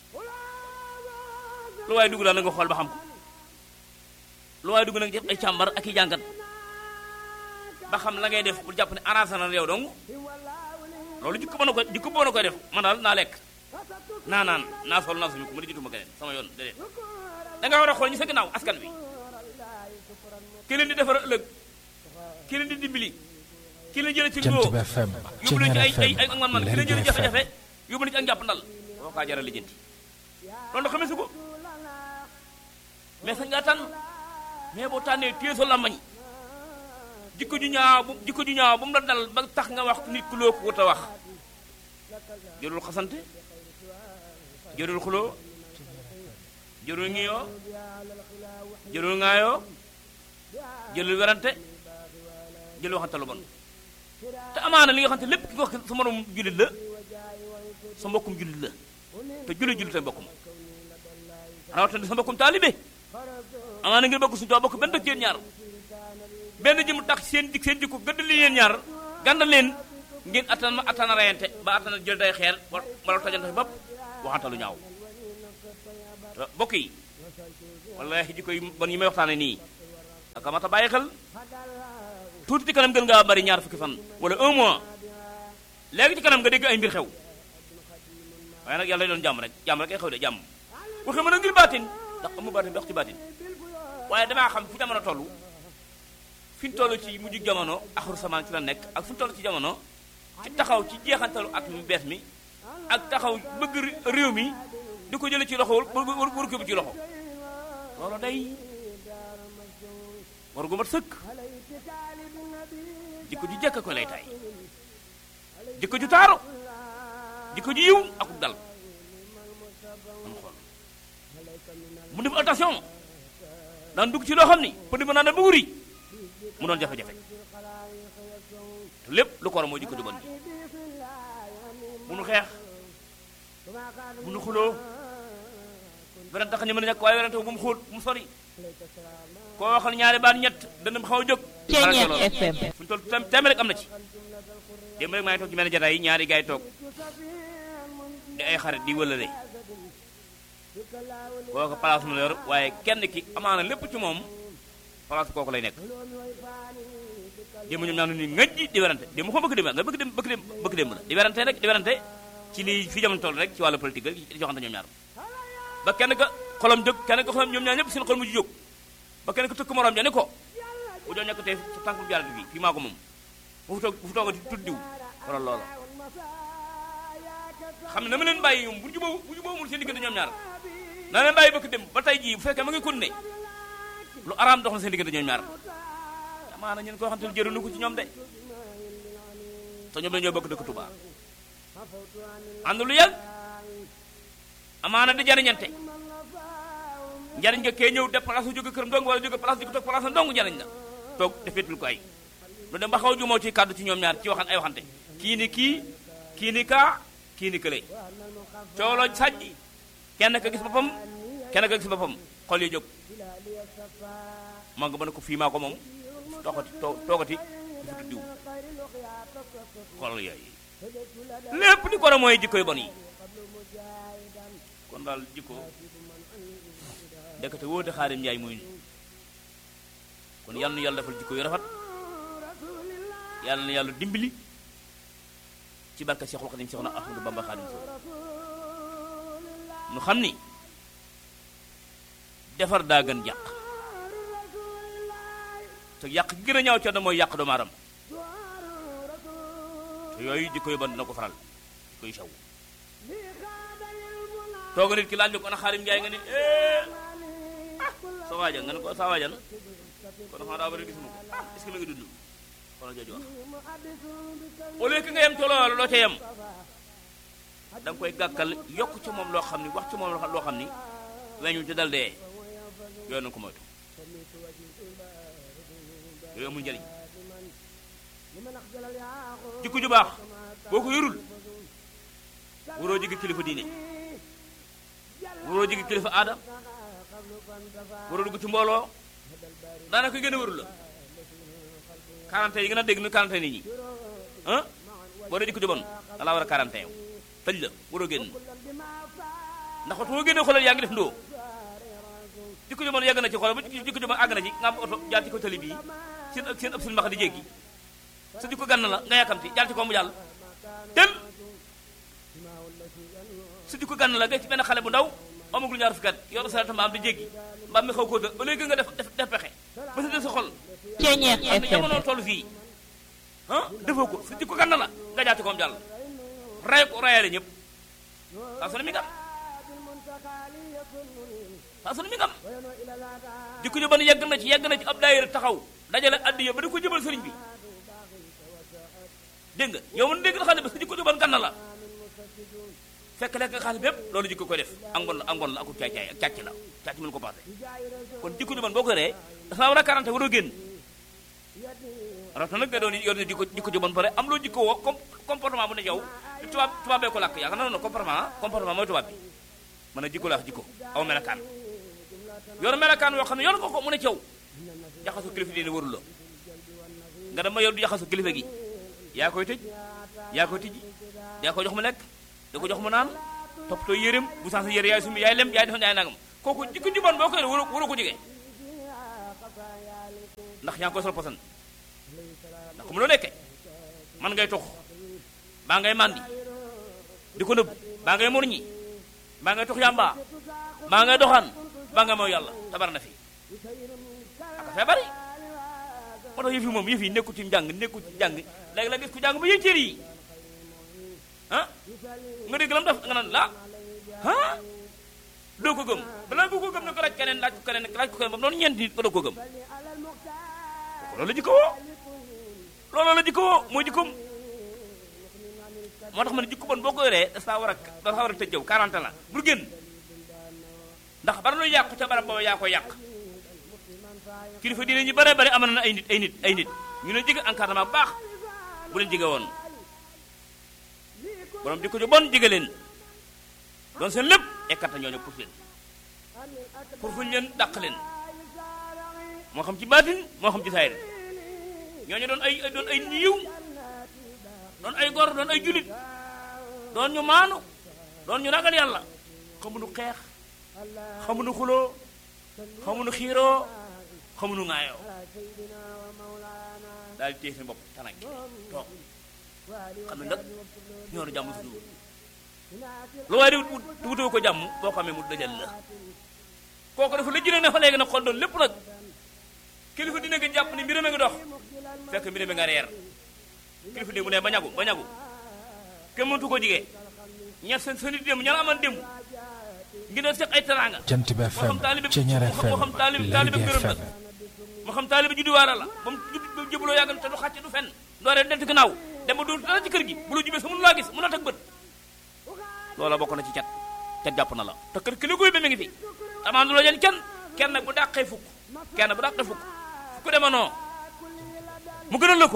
lu waaye dugg daal na nga xool ba xam ko lu waaye dugg nag def ay càmbar ak i jàngat ba xam la ngay def bu jàpp ne arrangé na yow dong loolu jikko mën na ko jikko boo na koy def man daal naa lekk naa naan naa sol naa suñu ko ma di jituma keneen sama yoon déedéet da nga war a xool ñu sa ginnaaw askan wi ki leen di defar ëllëg ki leen di dimbali ki leen jële ci Jant ngoo bi FM yóbbu leen ci ay Ceñeer ay ay ak man man ki leen FM jële Lergui FM jafe-jafe yóbbu leen ci ak njàpp ndal boo kaa jaral lijjanti loolu xamee su ko mais sañ ngaa tànn mais boo tànnee téye sa làmmañ jikko ju ñaaw bu jikko ju ñaaw bu mu la dal ba tax nga wax nit ku loo ko wut a wax jërul xasante jërul xuloo jërul ngiyoo jërul ŋaayoo jërul werante jël waxante lu bon te amaana li nga xam te lépp ki nga wax sa morom jullit la sa mbokkum jullit la te jullit jullit ay mbokkum rawatina sa mbokkum taalibe amaana ngeen bokk suñu tubaab bokk benn dëkk yéen ñaar benn ji mu tax seen dik seen jikko gëdd li yéen ñaar gàndal leen ngeen attan ma attana rayante ba attana jël day xeer wa- wala tojante fi bopp waxante lu ñaaw te bokk yi wallahi jikko yi bon yi may waxtaane nii aka mata bàyyi xel tuuti ci kanam gën ngaa bari ñaar fukki fan wala un mois léegi ci kanam nga dégg ay mbir xew waaye nag yàlla doon jàmm rek jàmm rek ay xew de jàmm waxi mën a ngir baatin ndax amu baatin dox ci baatin waaye damaa xam fi jamono toll fi ñu toll ci mujj jamono axur samaan ci la nekk ak fi ñu toll ci jamono ci taxaw ci jeexantalu at mi bees mi ak taxaw bëgg réew mi di ko jële ci loxo war war ko bu ci loxo loolu day war gu mat sëkk jikko ju jekk ko lay tay jikko ju taaru jikko ju yiw akuk dal man xool mu def attention daan dugg ci loo xam ni pënd ba naan da ba wuri mu doon jafe-jafe te lépp lu ko war a mooy jikko ju bon ji bu nu xeex bu nu xuloo werante tax ñu mën a ñàkk waaye werante bu mu xóot bu mu sori koo waxal ñaari baat ñett dana xaw a jóg Ceñeex FM fu ñu toll tem teeme rek am na ci démb rek maa ngi toog ci benn jataay yi ñaari gaay toog di ay xarit di wëlale kooku place mu la yor waaye kenn ki amaana lépp ci moom place kooku lay nekk démb ñoom ñaar ni ngëj di werante démb ko bëgg dem nga bëgg dem bëgg dem bëgg dem la di werante rek di werante ci lii fi jamono toll rek ci wàllu politique rek di joxante ñoom ñaar ba kenn ka xolam jóg kenn ka xolam ñoom ñaar ñëpp seen xol mujj jóg ba kenn ka tëkk morom ja ne ko bu doon nekk tey sa tànk bu jaarati fii fii maa ko moom bu fi toog bu fi toogati tudd diw waral loola xam ne na ma leen bàyyi ñoom bu jubóo bu jubóo mul seen diggante ñoom ñaar na leen bàyyi bëgg dem ba tey jii bu fekkee ma ngi kon ne lu araam dox na seen diggante ñoom ñaar amaana ñeen koo xam te ne jëriñu ko ci ñoom de te ñoom dañoo bokk dëkk Touba ànd lu yàgg amaana di jariñante njariñ nga kee ñëw def place jóge këram dong wala jóge place di ko toog place dong njariñ la toog defeetul ko ay lu dem ba xaw a jumoo ci kàddu ci ñoom ñaar ci waxan ay waxante kii ni kii kii ni kaa kii ni kële cooloo sàjj kenn ka gis boppam kenn ka gis boppam xol yi jóg maa nga mën a ko fii maa ko moom toogati toogati di fi diw xol yooyu lépp li ko war a mooy jikko yu bon yi kon daal jikko ndekete wóote xaarim njaay muy kon yal na yàlla defal jikko yu rafet yàlla na yàlla dimbali ci barka Seexul Xadim Seexuna Ahmadu Bamba Xaadim Sow nu xam ni defar daa gën yàq te yàq gi gën a ñaaw ca na mooy yàq doomu aadama te yooyu jikko yu bon dina ko faral jikko yu saw tooga nit ki laaj ko ana xaarim njaay nga ni sa waaja nga ne ko sa waaja na kon xam daa bari gisuma ko est-ce que mi ngi dund kon jooju wax au lieu que nga yem ci loolu loo ca yem da nga koy gàkkal yokk ci moom loo xam ni wax ci moom loo xam ni weñu ci dal dee yooyu nañu ko moytu yooyu amul njëriñ jikko ju baax boo ko yorul waroo jigi kilifa diine waroo jigi kilifa aada waroo dugg ci mbooloo daanaka gën a warul la quarantaine yi gën a dégg ni quarantaine nit ñi ah boo dee jikko ju bon da laa war a quarantaine tëj la waroo génn ndax waxtu boo génnee xoolal yaa ngi def ndoo jikko ju bon yàgg na ci xoolal ba jikko ju bon àgg na ci nga am oto jaar ci ko tali bii seen ak seen ëpp seen mbax di jéggi sa jikko gànn la nga yàkkamti jaar ci ko mu jàll tel sa jikko gànn la nga ci benn xale bu ndaw amagul ñaar fukki at yor sa mbaam di jéggi mbaam mi xaw koo dë au lieu nga def def def pexe ba sa def sa xol Ceeñeer xam ne FM jamono toll fii ah defoo ko sa jikko gànn la nga jaar ci koom jàll ray ko rayale ñëpp saa su ne mi ngam saa su ne mi ngam jikko ju bon yegg na ci yegg na ci ab daayira taxaw dajale addiya ba di ko jëbal sëriñ bi dégg nga yow mën dégg na xam ne ba sa jikko ju bon gànn la fekk lekk nga xaalis bépp loolu jikko koy def angoon la angoon la aku caay caay ak càcc la càcc mënu ko passé kon jikko ju bon boo ko yoree dafa war a quarante waroo génn rafet nag nga doon yor ne jikko jikko ju bon pare am loo jikko woo com comportement bu ne yow tubaab tubaab bee ko làkk yaakaar naa ne comportement comportement mooy tubaab bi mën a jikko la wax jikko aw melakaan yor melakaan yoo xam ne yor nga ko mu ne ci yow jaxasu kilifa diine warul la nga dem ba yor du jaxasu kilifa gi yaa koy tëj yaa koy tijji yaa koy jox mu lekk da ko jox mu naan toppatoo yéreem bu sans yére yaay sumi yaay lem yaay defoon yaay nangam kooku jikko ju bon boo koy waroo waroo ko jege ndax yaa ngi koy sol posan ndax ku mu loo nekkee man ngay tox baa ngay màndi di ko nëbb baa ngay mor ñi baa ngay tox yàmba baa ngay doxaan baa ngay mooy yàlla tabar na fi aka fee bari moo tax yëf yi moom yëf yi nekku ci njàng nekku ci njàng léegi la gis ku jàng ba yéen cër yi ah nga dégg lam def nga naan la ah doo ko gëm balaa nga ko gëm ne ko laaj keneen laaj ko keneen laaj ko keneen ba mu doon ñeenti nit ko doo ko gëm loolu la jikko woo loolu la jikko woo mooy jikkoom moo tax ma ne jikko bon boo ko yoree dafa war a dafa war a tëj jëw 40 la bul génn ndax bara lu yàqu ca barab booba yaa ko yàq kilifa diine ñu bare bare amoon na ay nit ay nit ay nit ñu leen jege encadrement bu baax bu leen jege woon borom jikko ju bon jege leen doon seen lépp écarté ñooñu pour leen pour fuñ leen dàq leen moo xam ci baatin moo xam ci saayir ñooñu doon ay doon ay niiw doon ay gor doon ay julit doon ñu maanu doon ñu ragal yàlla xamuñu xeex xamuñu xuloo xamuñu xiiroo xamuñu ŋaayoo daal di téye seen bopp tanak toog xam ne nag ñoo na jàmm suñu lu waaye di wut wutoo ko jàmm boo xamee mu dajal la kooku dafa la jëlee ne fa léegi nag xool doon lépp nag kilifa dina nga jàpp ni mbirame nga dox fekk mbirame nga reer kilifa démb ne ba ñagu ba ñagu kenn mëntu ko jigee ña seen seen i démb ña la amoon démb ngi doon seq ay teraanga Jant bi moo FM xam taalibe Ceñeer moo xam moo xam taalibe FM taalibe Lergui gërëm la FM moo xam taalibe judduwaara la ba mu judd ba jëbaloo yàgg te du xàcc du fenn dooree del ci gannaaw dem ba doon dara ci kër gi bu la jubee sa mënu laa gis mën a teg bët loola bokk na ci cat cat jàpp na la te kër ki li koy ba mi ngi fi amaan du la jël kenn kenn bu dàqee fukk kenn bu dàqee fukk fukk dema noo mu gënal la ko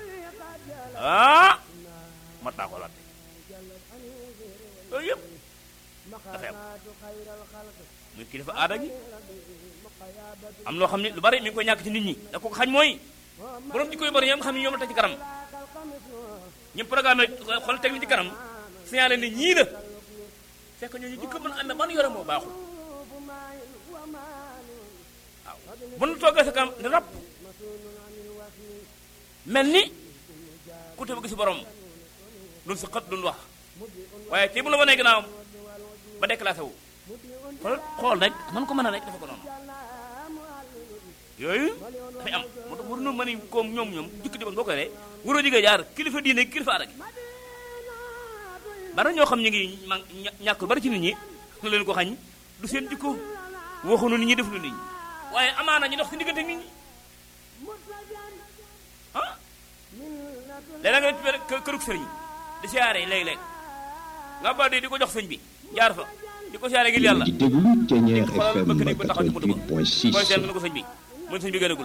ah mat naa ko latte yooyu yëpp dafay am muy kilifa aada gi am loo xam ne lu bari mi ngi koy ñàkk ci nit ñi da ko xañ mooy borom di koy bari ñoom nga xam ne ñoom la teg ci kanam ñoom programme xool teg ni ci kanam signalé ne ñii la fekk ñooñu jikko mën amee ban yore moo baaxul waaw bu nu toogee sa kanam ne rab mel ni ku te bëgg si borom duñ si xët duñ wax waaye ci bu la wanee ginnaawam ba déclassé wu xool xool rek man ko mën a rek dafa ko noonu yooyu dafay am moo tax waruñu mën a koom ñoom ñoom jikko di bon boo koy ree waroo jigéen jaar kilifa diine kilifa aada gi bari ñoo xam ñu ngi ma ñàkk bari ci nit ñi nga leen ko xañ du seen jikko waxuñu nit ñi def lu nit ñi waaye amaana ñu dox si diggante nit ñi ah léeg-léeg nga dem ci kërug sëriñ di siyaare léeg-léeg nga ba di ko jox sëñ bi jaar fa di ko siyaare ngir yàlla di déglu Ceñeer xoolal FM bëkk néeg ba taxaw ci buntu ba booy seen 88.6 nga ko sëñ bi mooy sëñ bi gënagul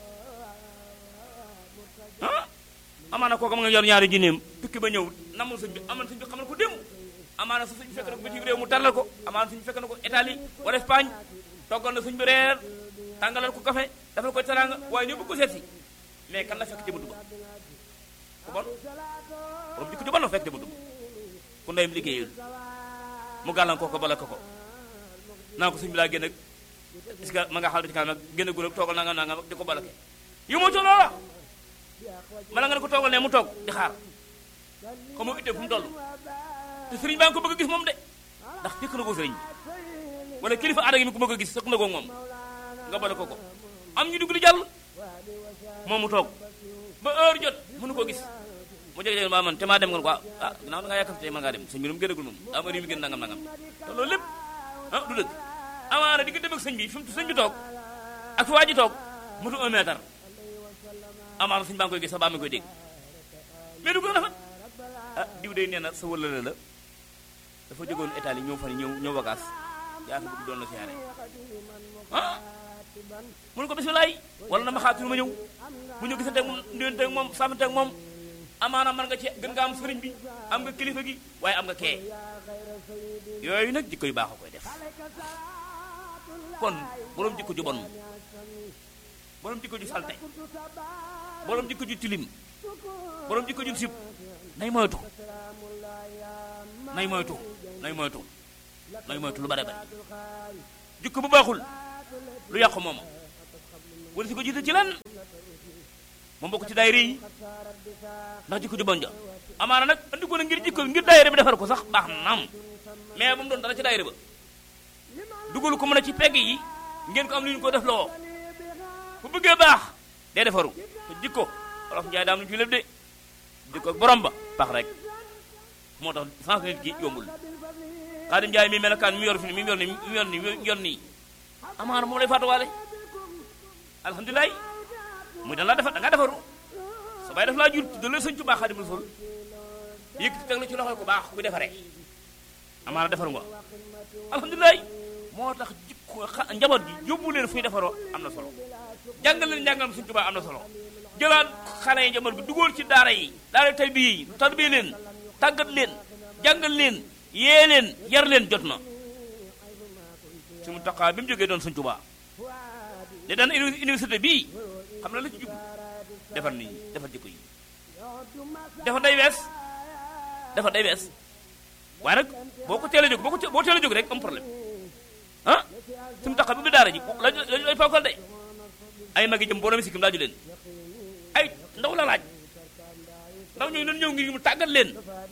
ah amaana kooku ma nga yor ñaari jinneem tukki ba ñëw namul sëñ bi amoon sëñ bi xamal ko démb amaana sa sëñ bi fekk na ko bitim réew mu tàllal ko amaana sëñ bi fekk na ko Italie wala Espagne toggal na sëñ bi reer tàngalal ko café defal ko teraanga waaye ñëw bëgg ko seet si mais kan la fekk ci buntu ba ku bon borom jikko ju bon la fekk ci buntu ba ku ndeyam liggéeyul mu gàllankoor ko bala ko ko naa ko sëñ bi laa génn ak est-ce que ma nga xaal ci kanam nag génn gu toogal nanga nanga di ko balake yu moo ci loola bala nga ne ko toogal ne mu toog di xaar ko mu ittee fu mu toll te sëriñ baa ngi ko bëgg a gis moom de ndax fekk na ko sëriñ bi wala kilifa aada gi mi ko bëgg a gis sëkk na ko moom nga bale ko ko am ñu dugg di jàll moom mu toog ba heure jot mënu koo gis mu jege jege maa man te maa dem nga ne ko ah ginnaaw da ngaa yàkkamte tey mën ngaa dem sëñ bi nu mu génnagul moom am heure yi mu génn nangam nangam te loolu lépp ah du dëgg amaana di nga dem ak sëñ bi fi mu sëñ bi toog ak fi waa ji toog mutu un mètre amaana sëñ baa ngi koy gis sax baa mi koy dégg mais du ko rafet ah diw day nee na sa wëlale la dafa jógoon Italie ñëw fan ñëw ñëw vacance yaa fi bëgg doon la siyaare ah mun ko bisimilaay wala na ma xaatu ma ñëw bu ñu gisante ak moom ndéwante ak moom sàmmante ak moom amaana man nga ci gën nga am sëriñ bi am nga kilifa gi waaye am nga kee yooyu nag jikko yu baax a koy def kon borom jikko ju bon borom jikko ju salte borom jikko ju tilim borom jikko ju sib nay moytu nay moytu nay moytu nay moytu lu bare bare jikko bu baaxul lu yàqu moom wala si ko jiite ci lan moom bokk ci daayira yi ndax jikko ju bon ja amaana nag andi ko na ngir jikko ngir daayira bi defar ko sax baax na naam mais bu mu doon dara ci daayira ba dugal ko mën a ci pegg yi ngeen ko am lu ñu ko def loo bu bëggee baax day defaru te jikko wolof njaay daam lu ñu fi lépp de jikko borom ba baax rek moo tax sens nit gi yombul xaadim njaay mi melakaan mi yor fi mi yor ni mi yor ni mi yor nii amaana moom lay faatuwaale alhamdulilah muy dan laa defar da ngaa defaru sa bay def laa jur da la sëñ Tuubaa Xaadimu Rasuul yëkkati teg la ci loxo ku baax ku defaree amaana defaru nga alhamdulilah moo tax jikko xa- njaboot gi yóbbu leen fuy defaroo am na solo jàngal leen njàngalam sëñ Tuubaa am na solo jëlaat xale yi njaboot gi dugal ci daara yi daara tay bi yi tarbiye leen tàggat leen jàngal leen yee leen yar leen jot na su mu taqaa bi mu jógee doon sëñ Tuubaa ne daan université bii xam na la ci jub defar nit ñi defar jikko yi defar day wees defar day wees waaye nag boo ko teel a jóg boo ko te- boo teel a jóg rek am problème ah su mu taqaa bi mu daara ji la lañu lay fonkal de ay magi jëm borom sikkim laaju leen ay ndaw la laaj ndaw ñooñu dañu ñëw ngir mu tàggat leen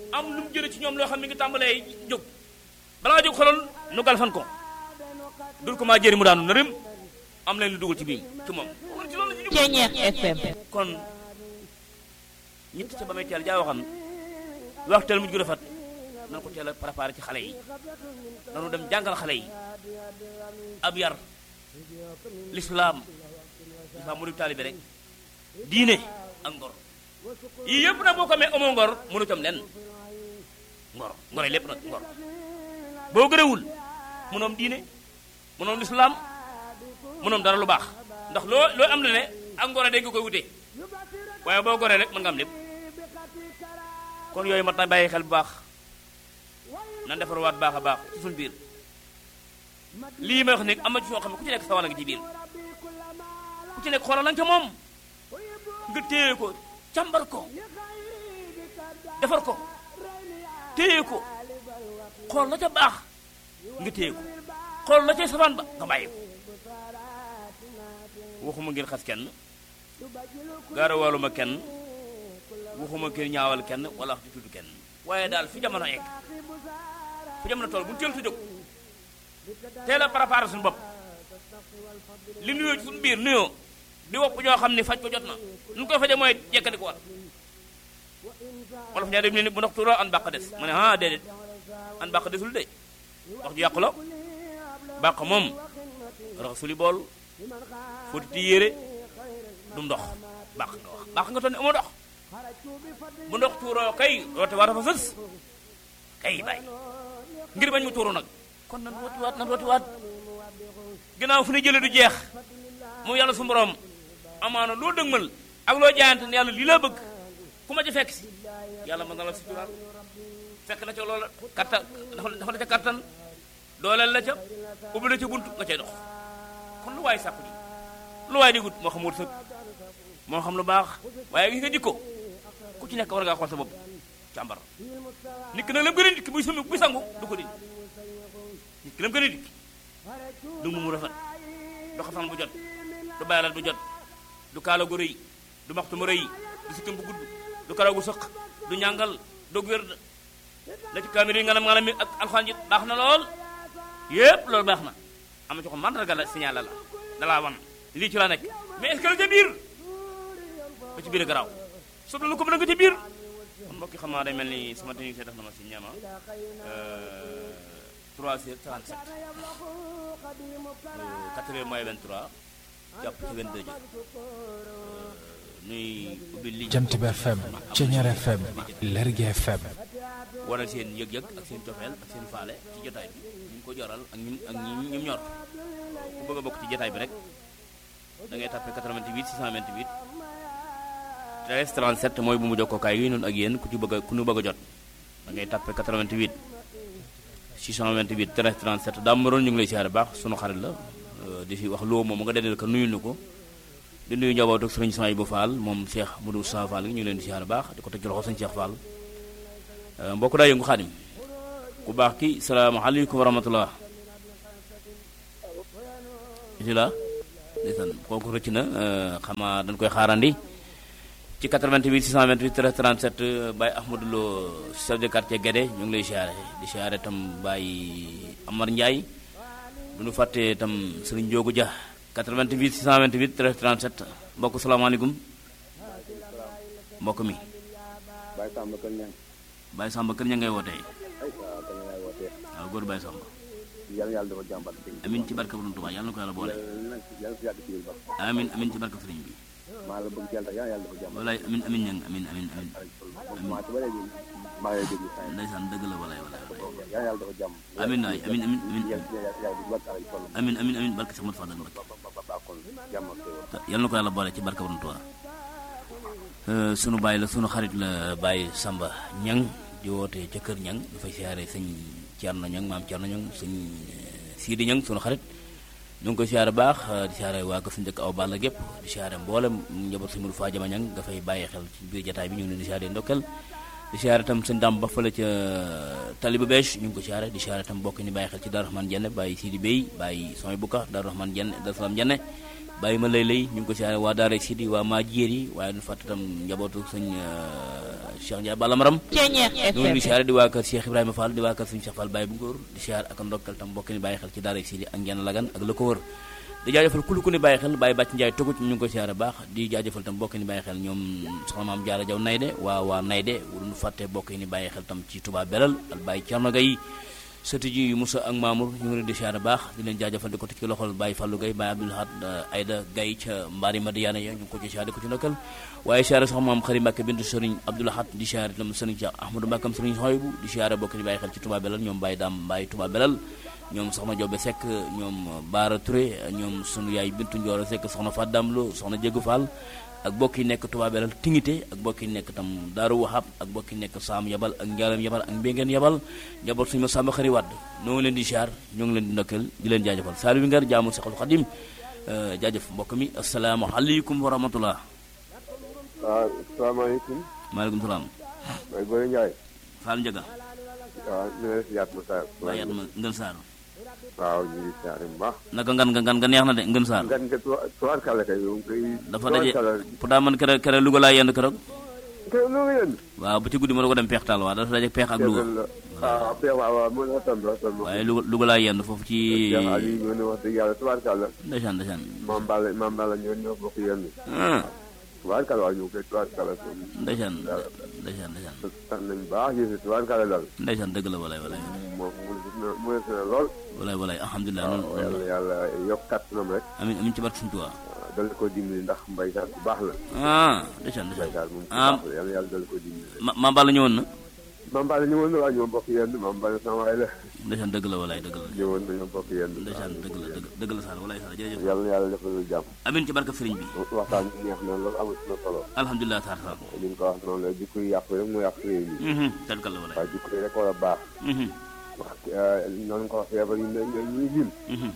am lu mu jële ci ñoom loo xam ne ngi tàmbalee jóg balaa jóg xolal nu galfan ko dul ko maa jëri mu daanu nërëm am leen lu dugal ci biir ci moom ci loolu la ñu jóg Ceñeex FM kon ñett ca ba may teel jaa waxan wax teel mujj gu rafet nan ko teel a préparé ci xale yi nanu dem jàngal xale yi ab yar lislaam lislaam mu di taalibe rek diine ak ngor yii yëpp nag boo ko amee amoo ngor mënu tam nen ngor ngor lépp nag ngor boo gërëwul mënoom diine mënoom lislaam mënoom dara lu baax ndax loo loo am la ne ak ngor a dégg nga koy wutee waaye boo goree rek mën nga am lépp kon yooyu mat na bàyyi xel bu baax nan defarwaat baax a baax ci suñ biir lii may wax ni am na ci soo xam ne ku ci nekk sa wàll nga ci biir ku ci nekk xoolal la nga ca moom nga téye ko càmbar ko defar ko téye ko xool la ca baax nga téye ko xool la ca safaan ba nga bàyyi ko waxuma ngeen xas kenn gaarawaaluma kenn waxuma ngeen ñaawal kenn wala wax di tudd kenn waaye daal fi jamono egg fi jamono toll bu ñu teel tu jóg teel a préparé suñu bopp li nuyoo ci suñu biir nuyoo di wopp ñoo xam ne faj ko jot na nu koy faje mooy jekkandi ko wat wolof ñaa dem ne ni bu ndox tuuroo an bàq des mu ne ah déedéet an bàq desul de wax ju yàqu la bàq moom raxasuli bool fóotiti yére du ndox bàq nga wax bàq nga toon ne amoo ndox bu ndox tuuroo kay roote waa dafa sës kay bàyyi ngir bañ mu tuuru nag kon nan rooti waat nan rooti waat ginnaaw fu ne jële du jeex moom yàlla su borom amaana loo dëgmal ak loo jaayante ne yàlla lii laa bëgg ku ma ci fekk si yàlla mën na la si tural fekk na ca loola kattan dafa dafa la ca kattan dooleel la ca ubbi la ca bunt nga cay dox kon lu waay sàkku ji lu waay di gut moo xam wërsëg moo xam lu baax waaye gis nga jikko ku ci nekk war ngaa xool sa bopp càmbar nit ki nag lam gën a dikk buy sumi buy sangu du ko dindi nit ki lam gën a dikk du mu mu rafet du xasan bu jot du bayalat bu jot du kaala gu rëy du maxtu mu rëy du sikkim bu gudd du karaw gu sëq du ñàngal du wér la ci kaamir yi ngalam ngalam yi ak alxaan ji baax na lool yépp loolu baax na am na ci ko mandarga la signal la dalaa wan lii ci la nekk mais est-ce que la ca biir ba ci biir garaaw sob la lu ko mën a nga ci biir kon mbokki xam naa day mel ni sama technicien def na ma si ñeema 3 heures 37 4 heures mooy 23 jàpp ci 22 jot nuy ubbi li Jant bi FM Ceñeer FM Lergui FM wane seen yëg-yëg ak seen cofeel ak seen faale ci jotaay bi ñu ngi ko joral ak ñun ak ñi ñum ñor ku bëgg a bokk ci jotaay bi rek da ngay tàppe 88 628 13 37 mooy bu mu jokkookaay yi noonu ak yéen ku ci bëgg a ku ñu bëgg a jot da ngay tàppe 88 628 13 37 daa maroon ñu ngi lay siyaare baax sunu xarit la di fi wax loo moom nga dendal ko nuyul nu ko di nuyu njaboot ak sëriñ Soy bu Fall moom Cheikh Modou Sa Fall ñu ngi leen di siyaare baax di ko teg ci loxo sëñ Cheikh Fall mbokk daa yëngu xaadim ku baax ki salaamaaleykum wa rahmatullah bisimilah ndeysaan kooku rëcc na xamaa dañ koy xaarandi ci 88 628 13 37 Baye Ahmadou Lo chef de quartier Guédé ñu ngi lay siyaare di siyaare tam Baye Amar Ndiaye du ñu fàtte tam Serigne Ndiogou Dia 88 628 13 37 mbokk salaamaaleykum mbokk mi Baye Samba Kër Ñang Baye Samba kër ña ngay wootee ay waaw kër ngay wootee waaw góor Baye Samba yàlla yàlla dafa jàmbat bi amin ci barke Borom Tuubaa yàlla na ko yàlla boole yàlla na yàlla fi yàgg ci biir ba amin amin ci barke Sëriñ bi maa la bëgg ci yàlla yàlla yàlla dafa jàmbat walaay amin amin ñang amin amin amin maa ci ba léegi maa ngi lay déglu saa ndeysaan dëgg la walaay walaay walaay yàlla yàlla dafa jàmm amin waay amin amin amin yàlla yàlla di wàcc alay toll amin amin amin barke Samat Fadal Mbakke ba ba ba kon jàmm ak xéewal yàlla na ko yàlla boole ci barke Borom Tuubaa sunu baay la sunu xarit la Baye Samba ñang di woote ca kër ñang dafay siyaare sëñ Thierno ñang maam Thierno ñang sëñ Sidi ñang sunu xarit ñu ngi koy siyaare baax di siyaare waa ko suñu dëkk aw Balla gépp di siyaare mboolem njaboot suñu Faa Jama ñang nga fay bàyyi xel ci biir jataay bi ñu ngi leen di siyaare ndokkel di siyaare tam sëñ Dame ba fële ca Taliba Beche ñu ngi ko siyaare di siyaare tam bokk ni bàyyi xel ci Darou Rahman Jenne bàyyi Sidi Bey bàyyi Soy Buka Darou Rahman Jenne Darou Salam Jenne bàyyi ma lay lay ñu ngi ko siyaare waa Daara Sidi waa maa jéer yi waaye du fàtte tam njabootu sëñ Cheikh Ndiaye Balla Maram Ceñeex ñu ngi di FM siyaare di waa kër Cheikh Ibrahima Fall di waa kër sëñ Cheikh Fall Baye bu góor di siyaare ak ndokkal tam mbokk ni bàyyi xel ci Daara Sidi ak ngeen lagan ak la ko wër di jaajëfal kulu ku ni bàyyi xel bàyyi bàcc Njaay togut ñu ngi ko siyaare baax di jaajëfal tam mbokk ni bàyyi xel ñoom soxna maam Jaara Jaw Nayde waa waa Nayde wuñu fàtte mbokk ni bàyyi xel tam ci Touba Belal ak Baye Thierno Gaye sëti ji Moussa ak Mamour ñu ngi leen di siyaare baax di leen jaajëfal di ko teg ci loxol Baye Fallou Gaye Baye Abdoul Ahad Aïda Gaye ca mbaari Madiana ya ñu ngi ko ci siyaare di ko ci ndokkal waaye siyaare sax maam xari Mbàkke bintu sëriñ Abdoul Ahad di siyaare tam sëriñ Cheikh Ahmadou Mbàkkam sëriñ Soybu di siyaare bokk ni bàyyi xel ci Touba Belal ñoom Baye Dam Baye Touba Belal ñoom soxna Jobe Seck ñoom Baara Touré ñoom sunu yaay Bintu Njooro Seck soxna Fadam Lo soxna Jégu Fall ak bokk yi nekk Touba Belal Tingité ak bokk yi nekk tam Daaru Wahab ak bokk yi nekk Saam Yabal ak Njaalam Yabal ak Mbéngeen Yabal njaboot suñu ma sàmm xari wadd ñoo ngi leen di siyaar ñoo ngi leen di ndokkeel di leen jaajëfal Saliou Ngar jaamu Seexul Xadim jaajëf mbokk mi asalaamaaleykum wa rahmatullah waaw salaamaaleykum maaleykum salaam may Boy Ndiaye Fall Njaga waaw ñu ngi lay siyaat ma saa waa yat ma ngën saar waaw ñu ngi siyaare bu baax naka ngan nga ngan nga neex na de ngën saar ngan nga tuwaar kàlla kay yow kay dafa daje kàlla pour daa man kere kere Louga laa yendu keroog kay lu nga yéen waaw ba ci guddi ma da ko dem peex taal waaw dafa daje peex ak Louga la waaw peex waaw waaw mën na tam tam waaye Louga Louga laa yendu foofu ci Cheikh Ali ñoo ne wax dëgg yàlla tuwaar kàlla ndeysaan ndeysaan maam Balla maam Balla ñoo ñoo bokk yéen ah tuwaar kàlla waaw ñu koy tuwaar kàlla ndeysaan ndeysaan ndeysaan tax nañ baax yéen tuwaar kàlla daal ndeysaan dëgg la walay walay moom mu ne na lool walay walay alhamdulilah waaw noonu yàlla yàlla yokk kàttanam rek amin amin ci barke Sëñ Tuubaa dal ko dimbali ndax mbay saal bu baax la ah ndeysaan mbay ndeysaan saal moom bu ah baax la yàlla yàlla dal ko dimbali ma ma Balla ñëwoon na maam Balla ñëwoon na waaw ñoo bokk yenn maam Balla sama waay la ndeysaan dëgg la walay dëgg la ñëwoon na ñoo bokk yenn ndeysaan dëgg la dëgg dëgg la Sall walay Sall jërëjëf yàlla na yàlla defal lu jàmm amin ci barke Sëriñ bi waxtaan bi neex na loolu amul na solo alhamdulilah taar taar li nga ko wax noonu la jikko yi yàqu rek mu yàq réew mi tànkal la walay waaye jikko yi rek war a baax wax noonu ko wax feebar yi ne ñuy lim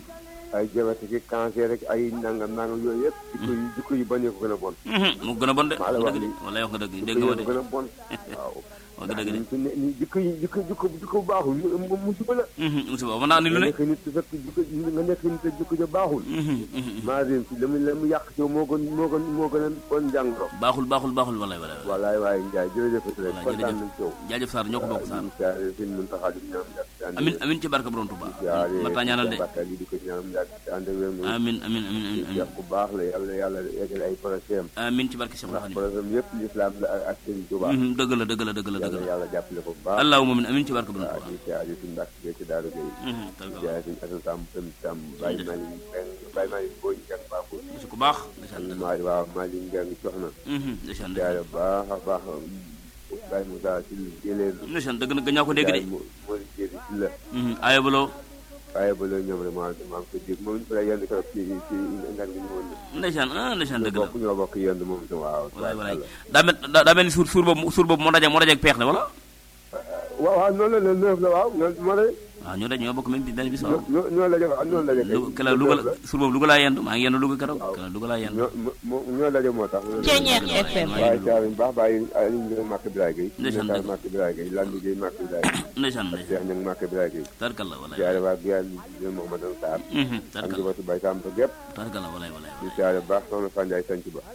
ay diabète ki cancer rek ay nangam nangam yooyu yëpp jikko yi jikko yi bañee ko gën a bon mu gën a bon de maa la wax dëgg de nii. walay wax nga dëgg dégg jikko nga ma yi de ko gën a bon waaw wax nga dëgg de fi ne nii jikko yi jikko jikko jikko bu baaxul mu mu musiba la musiba mën naa ni lu nga ne nekk nit te fekk jikko nga nekk nit te jikko ja baaxul maanaam si la mu la mu yàq ci yow moo gën moo gën moo gën a bon jàngoro baaxul baaxul baaxul walay walay walay wallaay waaye Ndiaye jërëjëf rek Wallaay, kontaan jërëjëf. nañ ci yow jaajëf Sarr ñoo ko bokk Sarr siyaare sëñ Muntaxa di ñaan yàgg amin amin ci barke borom Tuubaa siyaare ma taa ñaanal de Bakar yi di ko ñaan yàgg te ànd ak wér mu amin amin amin amin amin yàq bu baax la yàlla yàlla eggal ay projet am amin ci barke Cheikh ndax Khadim projet am yëpp l'islam la ak ak sëñ Tuubaa dëgg la dëgg la dëgg la dëgg yàlla la yàlla jàppale ko bu baax allahumma amin amin ci barke borom waaw Tuubaa di siyaare suñu mbàkk bee ci Daaru Gay Mhm, tànkal la siyaare suñu Asan Samb tam tam bàyyi maa ngi bàyyi maa ngi booy jàng baaxul su ku baax ndeysaan dëgg maa waaw maa ngi njàng soxna Mhm, ndeysaan siyaare dëgg bu baax a baax Baye Moussa si jëleen ndeysaan dëgg na gëñaa ko dégg de moo moo di jéeri si la Mhm, aaya baloo waaye ba loolu ñoom rek maa maa ngi ko dégg moom it yenn keroog ci ci ngan gi ñëwoon na. ndeysaan ah ndeysaan dëgg la bokk ñoo bokk yenn moom itam waaw. walaay walaay daa mel daa daa mel ni suur suur boobu suur boobu moo daje moo daje ak peex la wala waaw waaw noonu la le neuf la waaw ñoo moo de waaw ñoo daje ñoo bokk même bi benn bis waaw ñoo ñoo la waaw ñoo la Lu kay. kala Louga la suur boobu Louga laa yendu maa ngi yendu Louga keroog kala Louga laa yendu ñoo moo ñoo la moo tax. Ceeñeex FM maa ngi waaye yendu saa yu baax bàyyi Aliou Ndiaye Màkk Biraye Gueye. Ndeysaan Ndiaye dëgg. Màkk Biraye Gueye Landi Gueye Màkk Biraye Gueye. ndeysaan ndeysaan Cheikh Niang Màkk Biraye Gueye. tarkal la walaay siyaare waa Guyane di Mouhamadou Sarr. Mhm, ak tarkal njabootu Baye Samb gépp tarkal la walaay walaay di siyaare baax soxna Fandiaye Sanc ba